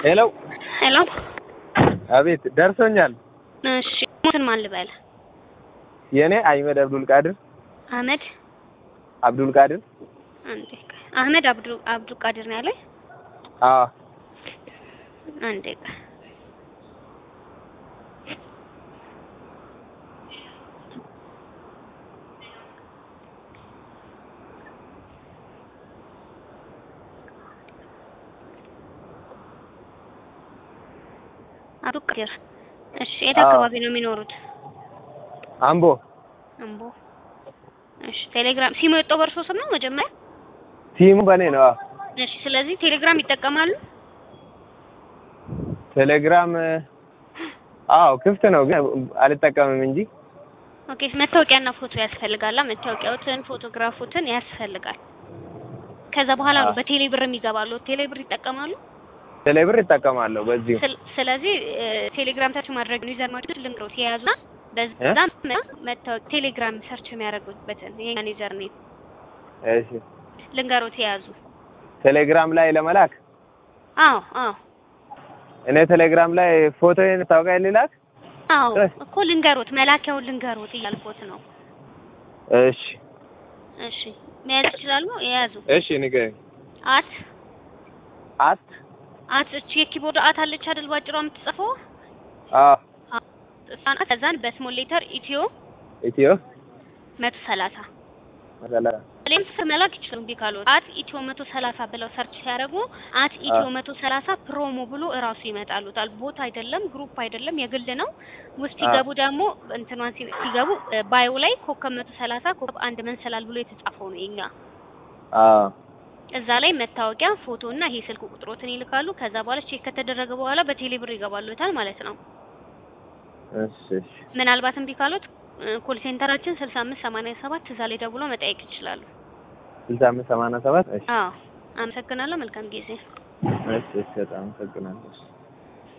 ሄሎ ሄሎ አቤት ደርሶኛል። እሺ ሞትን ማን ልበል? የኔ አህመድ አብዱል ቃድር አህመድ አብዱል ቃድር አንዴ ቆይ። አህመድ አብዱ አብዱ ቃድር ነው ያለኝ። አዎ አንዴ ቆይ። አብዱ ቃድር እሺ፣ የት አዎ። አካባቢ ነው የሚኖሩት? አምቦ አምቦ። እሺ፣ ቴሌግራም ሲሙ የወጣው በእርሶ ስም ነው መጀመሪያ? ሲሙ በኔ ነው። አዎ እሺ፣ ስለዚህ ቴሌግራም ይጠቀማሉ? ቴሌግራም አዎ ክፍት ነው ግን አልጠቀምም እንጂ ኦኬ፣ መታወቂያና ፎቶ ያስፈልጋላ። መታወቂያዎትን ፎቶግራፎትን ያስፈልጋል። ከዛ በኋላ ነው አዎ። በቴሌ ብር የሚገባሉ። ቴሌ ብር ይጠቀማሉ? ቴሌብር ይጠቀማለሁ በዚሁ ስል- ስለዚህ እ፣ ቴሌግራም ሰርች ማድረግ ነው ዩዘር ማድረግ ልንገሩት የያዙና በዛ መታወቂያ ቴሌግራም ሰርች የሚያደርጉበትን የኛን ዩዘር ኔም እሺ ልንገሩት የያዙ። ቴሌግራም ላይ ለመላክ አዎ አዎ እኔ ቴሌግራም ላይ ፎቶዬን ታውቃ ሊላክ አዎ እ። እኮ ልንገሩት፣ መላኪያውን ልንገሩት እያልኩት ነው። እሺ እሺ መያዝ ይችላሉ? የያዙ እሺ ንገረኝ አት አት አት እቺ የኪቦርድ አት አለች አይደል? ባጭሯ የምትጽፈው አዎ እሷን ከዛን በስሞል ሌተር ኢትዮ ኢትዮ መቶ ሰላሳ መሰላ ሌም መላክ ይችላሉ። እምቢ ካሉት አት ኢትዮ መቶ ሰላሳ ብለው ሰርች ሲያደርጉ አት ኢትዮ መቶ ሰላሳ ፕሮሞ ብሎ እራሱ ይመጣሉታል። ቦት አይደለም፣ ግሩፕ አይደለም፣ የግል ነው። ውስጥ አ። ሲገቡ ደግሞ እንትኗን ሲ- ሲገቡ ባዮ ላይ ኮከብ መቶ ሰላሳ ኮከብ አንድ መንሰላል ብሎ የተጻፈው ነው የኛ አዎ እዛ ላይ መታወቂያ ፎቶ እና ይሄ ስልክ ቁጥሮትን ይልካሉ። ከዛ በኋላ ቼክ ከተደረገ በኋላ በቴሌ ብር ይገባሉታል ማለት ነው። እሺ እሺ ምናልባት እምቢ ካሉት ኮል ሴንተራችን ስልሳ አምስት ሰማንያ ሰባት እዛ ላይ ደውሎ መጠየቅ ይችላሉ። ስልሳ አምስት ሰማንያ ሰባት እሺ አዎ አመሰግናለሁ። መልካም ጊዜ። እሺ እሺ በጣም አመሰግናለሁ